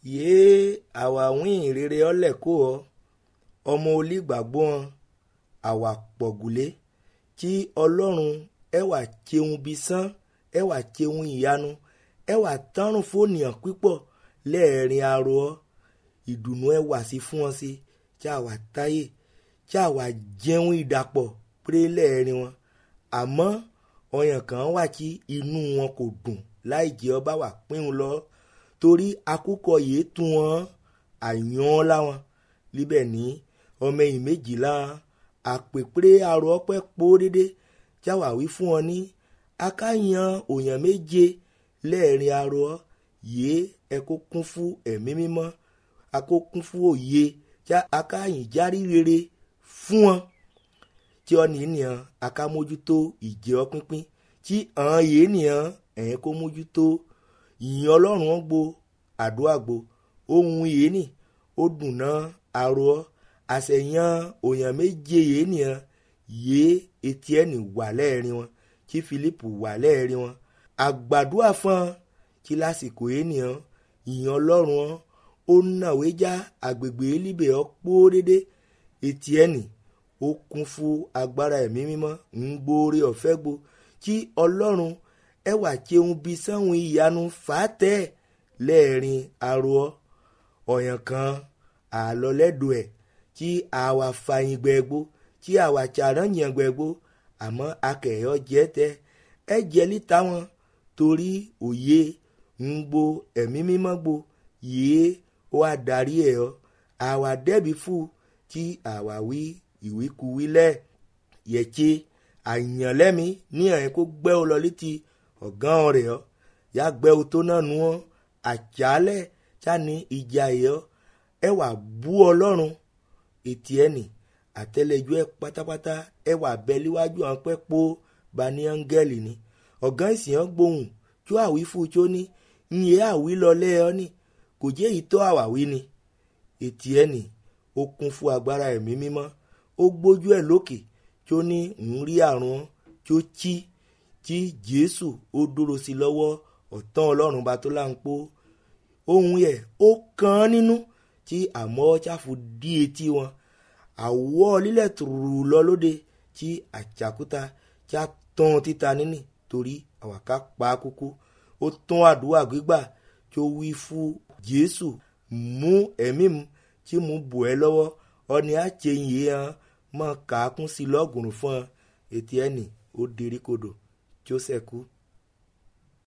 yéé àwa wín rere ọlẹ̀ kó ọ ọmọ olígbàgbọ́ wọn àwa pọ̀gùlé tí ọlọ́run ẹwà cheun bí sán ẹwà cheun ìyanu ẹwà tánrùn fóònìyàn pípọ̀ lẹ́ẹ̀rin arọ ọ ìdùnnú ẹwà sí fún wọn sí tí àwa táyé tí àwa jẹun ìdàpọ̀ péré lẹ́ẹ̀rin wọn àmọ́ ọyàn kan wà tí inú wọn kò dùn láì jẹ́ ọba wà pínun lọ torí akúkọ yìí tún wọn àyàn láwọn líbẹ̀ ní ọmọ ẹ̀yìn méjìlá àpèpéré arọ ọpẹ́ pó dédé jáwà wí fún ọ ní akáyan òyàn méje lẹ́ẹ̀rin arọ yìí ẹ kó kún fún ẹ̀mí mímọ́ akó kún fún òye já akáyìn járí rere fún wọn tí ọ nìyẹn aká mójútó ìjẹ ọ pínpín tí àwọn yìí nìyẹn ẹ̀yìn kó mójútó ìyìn ọlọ́run wọn gbo àdúrà gbo ohun yìí nì ó dùn náà arọ àṣẹyàn òyàn méje yìí nìyẹn yìí etí ẹnì wà lẹ́ẹ̀rin wọn tí Fílípù wà lẹ́ẹ̀rin wọn àgbàdua fún tí lásìkò yìí nìyẹn ìyìn ọlọ́run wọn ó nàwé já àgbègbè líbẹ̀ ọ́ pó dédé etí ẹnì ó kún fún agbára ẹ̀mí mímọ́ ń gbóore ọ̀fẹ́ gbo tí ọlọ́run ẹwà cheun bí sáwọn ìyanu fàátẹ́ lẹ́ẹ̀rin arọ ọ̀yàn kan àlọ́lẹ́dọ̀ ẹ̀ tí àwa fàyìn gbẹ̀gbó tí àwa tsàrán yàn gbẹ̀gbó àmọ́ akẹ́yọ̀ jẹ́ tẹ́ ẹ jẹ́ líta wọn torí òye ń gbo ẹ̀mí mímọ́ gbo yìí ó wá darí ẹ̀ ọ́ àwa dẹ́bi fún tí àwa wí ìwíkuwí lẹ̀ yẹ̀tse àyànlẹ́mi ní ẹ̀yìn kó gbẹ́ ọ lọ létí ọ̀gán rẹ̀ ọ́ yá gbẹ́ ọ tó náà nu ọ́ àtsálẹ̀ tsani ìjà yẹ ọ́ ẹ wà bú ọlọ́run etí ẹnì àtẹlẹjọ ẹ pátápátá ẹ wà bẹ líwájú àwọn pẹ́ pọ́ bani áńgẹ́lì ni ọ̀gán ìsìn ọ́ gbóhùn tó àwí fún tó ní nyẹ àwí lọ lẹ́ ọ ní kò jẹ́ èyí tó àwàwí ni etí ẹnì ó kún fún agbára ẹ̀mí mímọ́ ó gbójú ẹ̀ lókè tó ní ń rí àrùn tó tí tí jésù ó dúró sí lọ́wọ́ ọ̀tán ọlọ́run bá tó láǹpó ohun yẹ ó kàn án nínú tí àmọ́ ṣáfu dí etí wọn àwọ̀ lílẹ̀ tùrù lọ lóde tí àjàkúta tí a tán títa níní torí àwàká pa á kúkú ó tán àdúrà gbígbà tó wí fún jésù mú ẹ̀mí mu tí mo bò ẹ́ lọ́wọ́ ọni àtsẹ̀yìn yìí hàn mọ̀ kàákún sí lọ́gùrùn fún ọ etí ẹnì ó derí kodò tó sẹ́kù